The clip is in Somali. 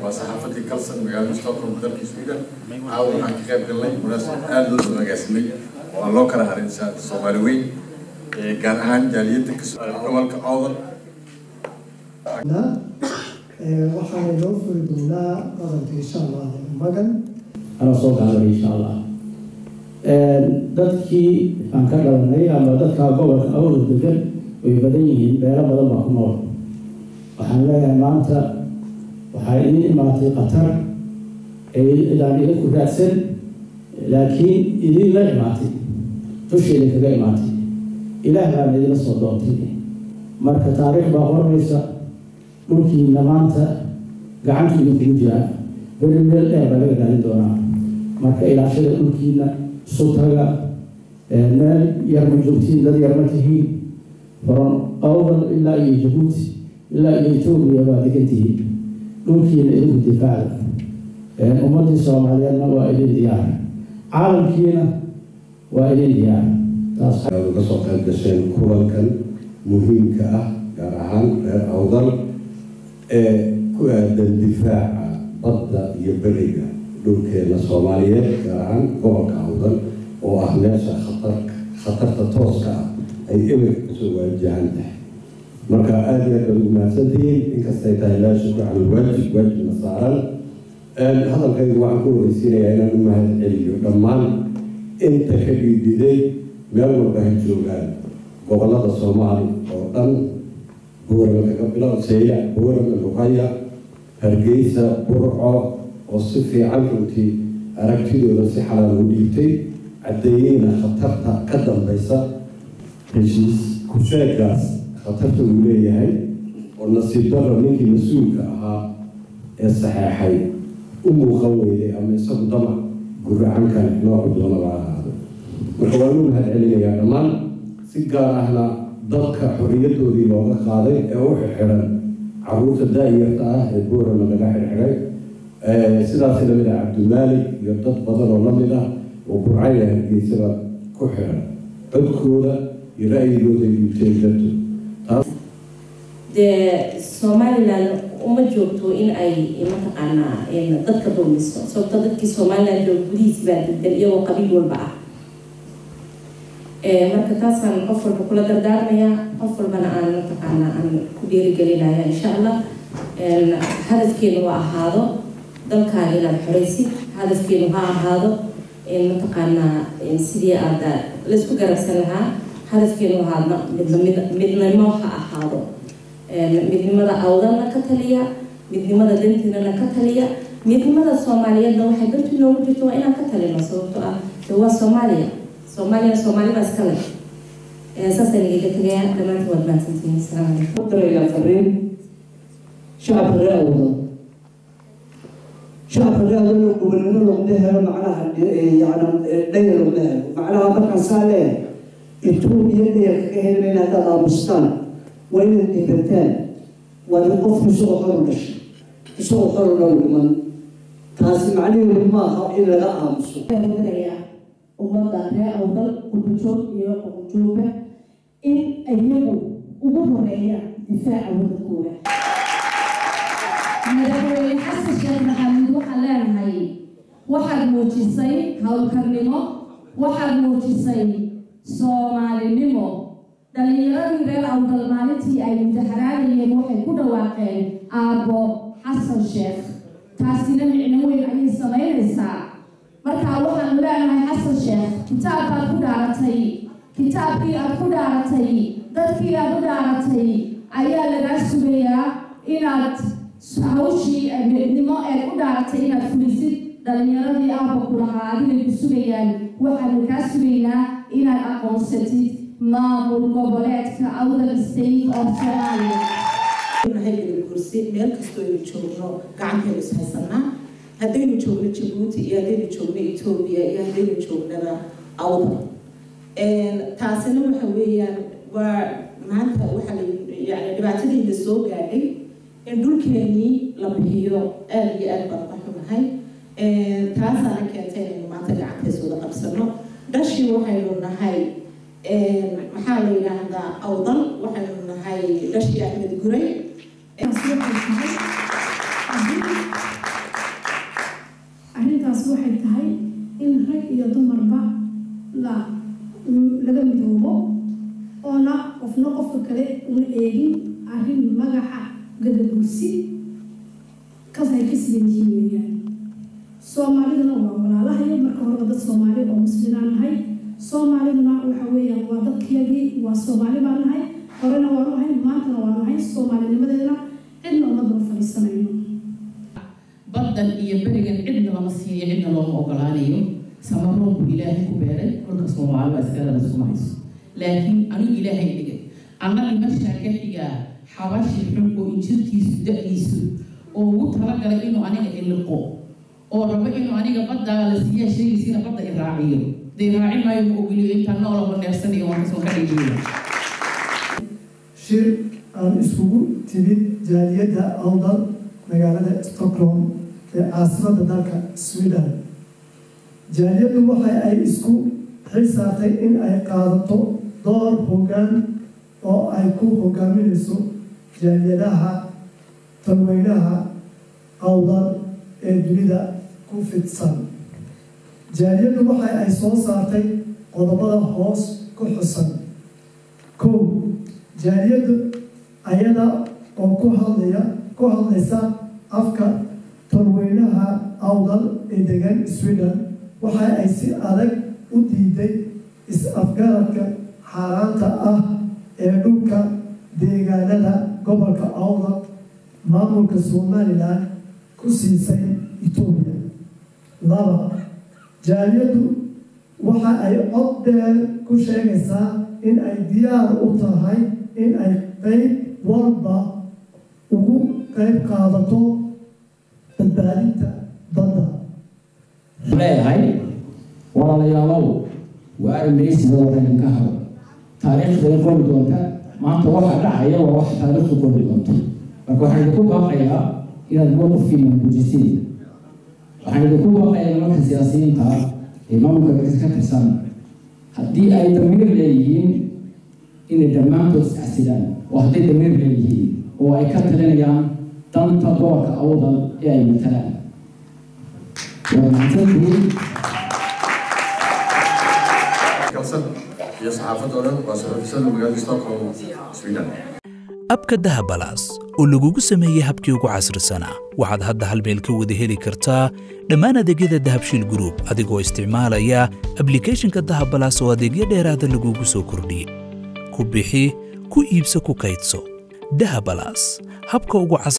waa saxaafadii kalsan magaalada stockholm dalkii sweden caawa waxaan ka qayb galnay munaasabad aada loo soo agaasimay oo aan loo kala harin soomaali weyn gaar ahaan jaaliyadda gobolka awdal waxaana loo furi doonaa qaranka insha allah magan anaa soo gaabay insha allah dadkii aan ka dhalanay ama dadka gobolka awdal degan way badan yihiin beelo badan baa ku nool waxaan leeyahay maanta waxaa idin imaatay qatar idaan idinku raadsan laakiin idinla imaatay dusheeda kaga imaatay ilaah baana idinla soo doontay marka taariikh baa qormaysa dhulkiina maanta gacantu idinkugu jiraa beri meel dheer baa laga raadin doonaa marka ilaashada dhulkiina sutaga meel yar ma joogtiin dad yar ma tihiin from awdal ilaa iyo jabuuti ilaa iyo etoobiya baa degan tihiin dhulkiina idinku difaaca ummadii soomaaliyeedna waa idin diyaar caalamkiina waa idin diyaar taas uga soo qayb gasheen kulankan muhiimka ah gaar ahaan reer awdal ee ku aadan difaaca badda iyo beriga dhulkeena soomaaliyeed gaar ahaan gobolka awdal oo ah meesha khatar khatarta tooska ah ay emerka kasoo waajahan tahay marka aada iyo aad baad ugu mahadsantihiin inkastay tahay laa shukra cala alwaajib waajibna saaran hadalkaygu waxaan ku horeysiinayaa inaan u mahad celiyo dhammaan inta ka dhiidhiday meel walba ha joogaan gobolada soomaali oo dhan buurama kaga bilow seeya buurama luqaya hargeysa burco oo si fiican runtii aragtidooda si xalaal u dhiibtay caddeeyeyna khatarta ka dambeysa heshiis kusheegaas khatarta uu leeyahay oo nasiib darro ninkii mas-uulka ahaa ee saxeexay u muuqan weyday ama isagu damac guracan kale noocu doonaba ahaado marka waan u mahad celinayaa dhammaan si gaar ahna dadka xorriyadoodii looga qaaday ee u xirxiran caruurta daa'iyarta ah ee boorama laga xirxiray sidaas lamid ah cabdimaalik iyo dad badan oo lamid ah oo burcaya hargeysaba ku xiran codkooda iyo ra'yigooda dhiibteen darto taas dee somalilan uma joogto in ay mataqaanaa dadka dulmiso sababto dadkii somalilan joog gudihiisi baa degdan iyagoo qabiil walba ah marka taasaan qof walba kula dardaarmaya qof walbana aan mataqaanaa aan ku dhiirigelinaya insha allah hadafkeenu ha ahaado dalkaaga inaad xoreysid hadafkeenu ha ahaado mataqaanaa sidii aada laysku garabsan lahaa hadafkeenu ahaadna midnimo ha ahaado midnimada awdalna ka taliya midnimada dantiinana ka taliya midnimada soomaaliyeedna waxay dantu inoogu jirto waa inaan ka talino sababto ah de waa soomaaliya soomaaliya soomaali baa iska leh saasaan igaga tegaya dhammaantiin waad mahadsantihiin asalaamu calaykum darayaa fariin shacabka reer awdal shacabka reer awdal oo gobonimo logma helo macnaha yani dhayar logma helo macnaha markaan saa leeyahay etoobiya dhayar kaga helmayna haddaad aamustaan waa inaad dhibataan waa in qofku isagoo xor u dhashay isagoo xoruna u dhiman taasi macnaheedu maaha in laga aamuso ummadda reer awdal qurbajoog iyo qoqojooga in iyagu ugu horeeyaan difaaca wadankooda madaxweyne xasan sheekh maxamuud waxaan leenahay waxaad muujisay howlkarnimo waxaad muujisay soomaalinimo dhalinyaradii reer awdal maalintii ay mudaharaanayeen waxay ku dhawaaqeen aabbo xasan sheekh taasina micno weyn ayay samaynaysaa marka waxaanu leenahay xasan sheekh kitaabkaad ku dhaaratay kitaabkii aad ku dhaaratay dadkii aad u dhaaratay ayaa lagaa sugayaa inaad hawshii midnimo eed u dhaaratay inaad fulisid dhalinyaradii aabba ku lahaa adigay ku sugayaan waxaanu kaa sugaynaa inaad aqoonsatid maamul goboleedka awdal state of somalia kursi meel kastoo aynu joogno gacanteenu ishaysanaa haddaynu joogno jabuuti iyo haddaynu joogno etoobiya iyo haddaynu joognaba awdal taasina waxa weeyaan waa maanta waxaa la yani dhibaatadiina soo gaadhay in dhulkeenii la bixiyo aada iyo aad baan ka xunahay taasaana keentay inaynu maanta gacantays wada qabsano dhashii waxaynu nahay maxaa la yidhaahdaa awdal waxaynu nahay dhashii axmed guray arrintaas waxay tahay in rag iyo dumarba la laga midoobo oona qofna qofka kale una eegin arrin magaca gadabursi kas ay ka sidan yihiin weeyaan soomaaliduna waa walaalahayo marka horeba dad soomaali oo muslimaan nahay soomaaliduna waxa weeyaan waa dadkiyagii waa soomaali baan nahay horena waanu ahay maantana waanu ahay soomaalinimadeedana cidna uma daba fadhiisanayno baddan iyo berigan cidna lama siiyo cidna looma ogolaanayo samaroon buu ilaahay ku beeray kolka soomaali waa iskalada iskuma hayso laakiin anigu ilaahay dhigay anna dhimashaa ka xigaa xabashi xun oo injirkiisu da-diisu oo ugu talagalay inuu aniga iliqo oo rabo inuu aniga baddaa la siiyaa sheegaysiina badda i raaciyo dee raaci maayo ma ogoliyo intaan noolaba neefsanayo waan kasoo ka dhigiyo shir aan isugu timid jaaliyadda awdal magaalada stockholm ee caasimadda dalka sweden jaaliyaddu waxa ay isku xisaabtay in ay qaadato door hoggaan oo ay ku hogaaminayso jaaliyadaha talweynaha awdal ee dunida ku fidsan jaaliyaddu waxa ay soo saartay qodobada hoos ku xusan kow jaaliyaddu ayada oo ku hadlaya ku hadlaysa afka talweynaha awdal ee degan sweden waxa ay si adag u diiday is-afgaradka xaaraanta ah ee dhulka deegaanada gobolka awdal maamulka somalilan ku siisay etoobiya laba jaaliyaddu waxa ay cod dheer ku sheegaysaa in ay diyaar u tahay in ay qeyb walba ugu qeyb qaadato badbaadinta badda leeyahay walaalayaalow waa armaysiga wadanka haro taariikhday qori doonta maanta waxa dhacaya waa wax taariikhdu qori doonto marka waxaan idinku baaqayaa inaad mowqifkiina muujisiin waxaan idinku baaqayaa nimanka siyaasiyiinta ee maamulka ka tirsan haddii ay damiir leeyihiin inay dhammaantood iscasilaan oo hadday damiir leeyihiin oo ay ka talinayaan danta gobolka awdal ee ay matalaan waa mahadsantihiin kalsan iyo saxaafadoo dhan waa saxaafisada magaalada stockholm sweden abka dahabalaas oo lagugu sameeyey habkii ugu casrisanaa waxaad hadda hal meel ka wada heli kartaa dhammaan adeegyada dahabshiil group adigoo isticmaalaya ablicathonka dahabalaas oo adeegyo dheeraada lagugu soo kordhiyey ku bixi ku iibso ku kaydso dahabalaas habka ugu cas